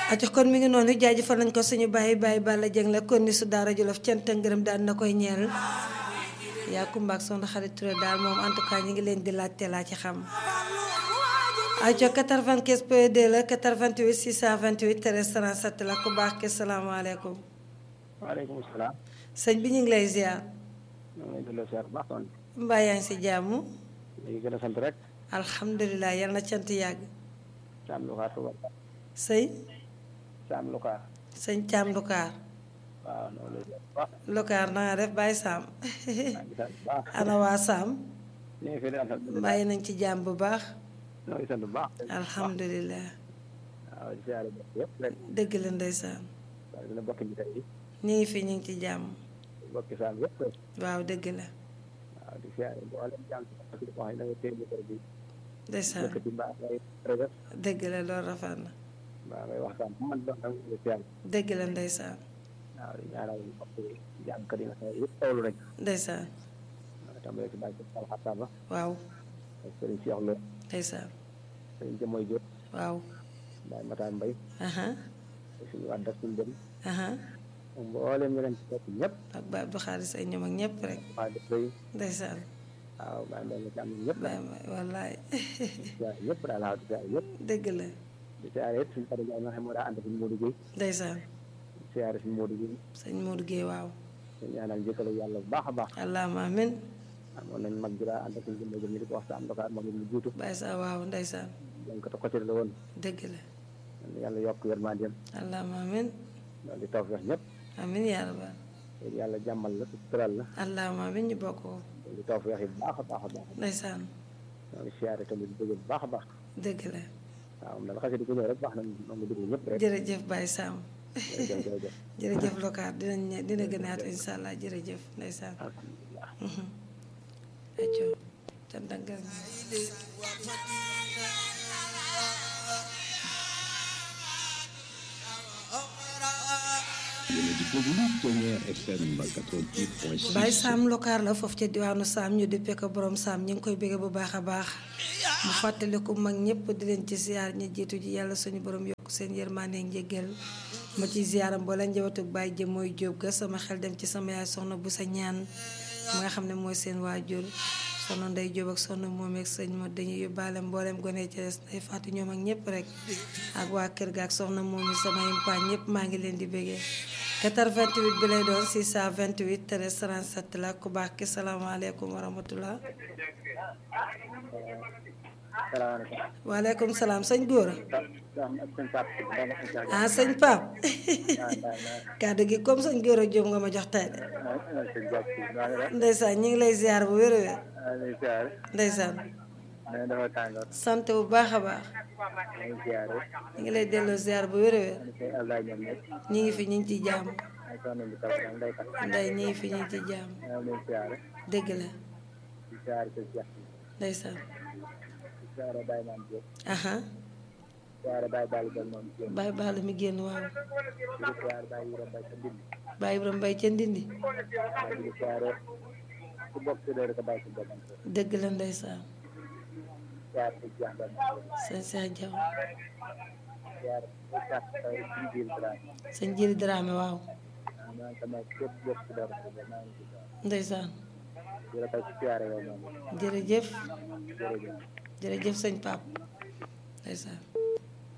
aco kon mi ngi noonu jaajëfal nañ ko suñu bàyyi bàyyi Balla Dieng la kon ni su daara Jolof cant ak ngërëm daal na koy ñeel yaa kumbaak soxna xarit Touré daal moom en tout cas ñi ngi leen di laajte laa ci xam aco 95 point 2 la 88 628 13 37 la ku baax ke salaamaaleykum waaleykum salaam. sëñ bi ñu ngi lay ziar ñoo ngi lay delloo ziar bu baax toon mbaa yaa ngi si jàmm léegi gën a sant rek. alhamdulilah yal na cant yàgg Saam Lukaar Touba. sëy Saam Lukaar. sëñ Caam Lukaar waaw ñoo ngi lay ziar bu baax. Lukaar na nga def bàyyi Saam maa ngi sant bu baax. ana waa Saam ñu ngi fi di alhamdulilah. bàyyi nañ ci jàmm bu baax ñoo ngi sant bu baax. alhamdulilah waaw di ziare bokk yëpp rek. dëgg la ndeysaan waaye dina bokk ñu tey ñu ngi fi ñu ngi ci jàmm bokki Saam yëpp rek. waaw dëgg la waaw di ziare mboolem jàmm si wax yi da nga téye micro bi. ndeysaan dëkk ci mbaa ngay rëgër. dëgg la loolu rafet na mbaa ngay waxtaan bu man doon da nga koy ziare. dëgg la ndeysaan waaw di ñaanal mbokk yi jàmmkat yi nga xam ne yëpp tawlu rek. ndeysaan waaw tàmbalee ci bàyyi Sall Xattaaba. waaw ak Serigne Cheikh Lo. ndeysaan Serigne Jamoy Diop. waaw Baye Matar Mbaye. aha ak suñu wàdda suñu dem. aha mboolem ñu leen ci fekk ñëpp. ak ba Abdou Xaalis ay ñoom ak ñëpp rek waa dëkk yi ndeysaan waaw bàyyi mbay mi ci am ñëpp bàyyi ma wallaay siyaare ñëpp daal waaw di siyaare ñëpp dëgg la di siyaare it suñu xarit nga xam moo daa ànd suñu Modou Gueye ndeysaan di siyaare suñu Modou Gueye sëñ Modou Guèye waaw ñu ñaanal jëkkale yàlla bu baax a baax allahuma amin amoon nañ mag ji daa ànd suñu jëmma jëm ñu di ko wax sa am dokaat moom it mu jiitu bàyyi sa waaw ndeysaan dañ ko côté la woon dëgg la yàlla yokk yërmandeem allahuma amin loolu di tawfeex ñëpp amin yaa rabbal yàlla jàmmal la sutural la allahuma amin ñu bokk ko loolu di tawfeex yi bu baax a baax a baax ndeysaan ñoo ngi siyaare tamit di bëgg bu baax a baax dëgg la waaw moom daal xasee di ko ñëw rek baax na moom nga dugg ñëpp rek jërëjëf Baye Sam jërëjëf jërëjëf jërëjëf lokaar dinañ ne dina gën a yaatu incha allah jërëjëf ndeysaan alhamdulilah acco cant ak ngërëm yéen a di déglu Ténière FM 88.6. Baye Sam lokaar la foofu ca diwaanu Sam ñu dippee ko borom Sam ñu ngi koy bëgg bu baax a baax mu fàttaliku mag ñëpp di leen ci ziar ñi jiitu ji yàlla suñu borom yokk seen yërmande ak njéggal ma ci ziaram mbooleem njabootu Baye jëm mooy jóob ga sama xel dem ci sama yaay soxna bu sa ñaan mu nga xam ne mooy seen waajur soxna nday jóob ak soxna moom ak sëñ ma dañuy yóbbaale mbooleem gone ci des nday fàtte ñoom ak ñëpp rek ak waa kër ga ak soxna moom yi sama yimpaañ ñëpp maa ngi leen di bëggee 88 bi lay doon 628 13 37 la ku baax ki salaamaaleykum wa rahmatullah salaamaaleykum waaleykum salaam sëñ góora ak sëñ Pape ah sëñ Paap kàddu gi comme sëñ góora Jóob nga ma jox tey de sëñ Diop si maa ngi lay ndeysaan ñu ngi lay ziar bu wér a wér lay siyaare ndeysaan nee dafa tàngoor sant bu baax a baax lay siyaare ñu ngi lay delloo ziar bu wér a wér sëñ Abdoulaye ñoom ñëpp ñu ngi fi ñu ngi ci jàmm ay soxna bi taw ñoom day tax nday ñu ngi fi ñu ngi ci jàmm ñoo lay siyaare dëgg la di siyaare sëñ Cheikh ndeysaan di siyaare Baye Maam Diop aha siyaare Baye Balla Diop moom Diop Baye Balla mi génn waaw di siyaare Baye Yura Baye sa Ndindi Baye Ibrahima Mbaye ca Ndindi di siyaare ku bokk si dee rek Baye si boppam dëgg la ndeysaan siyaare sëñ Cheikh Ba sëñ Cheikh Diaw siyaare sëñ Cheikh Taw suñu biir Dramé sëñ Jili Dramé waaw maa ngi sama képp bokk si dee rek maa ngi si siyaare ndeysaan di la koy siyaare yow moom jërëjëf jërëjëf jërëjëf sëñ Pape ndeysaan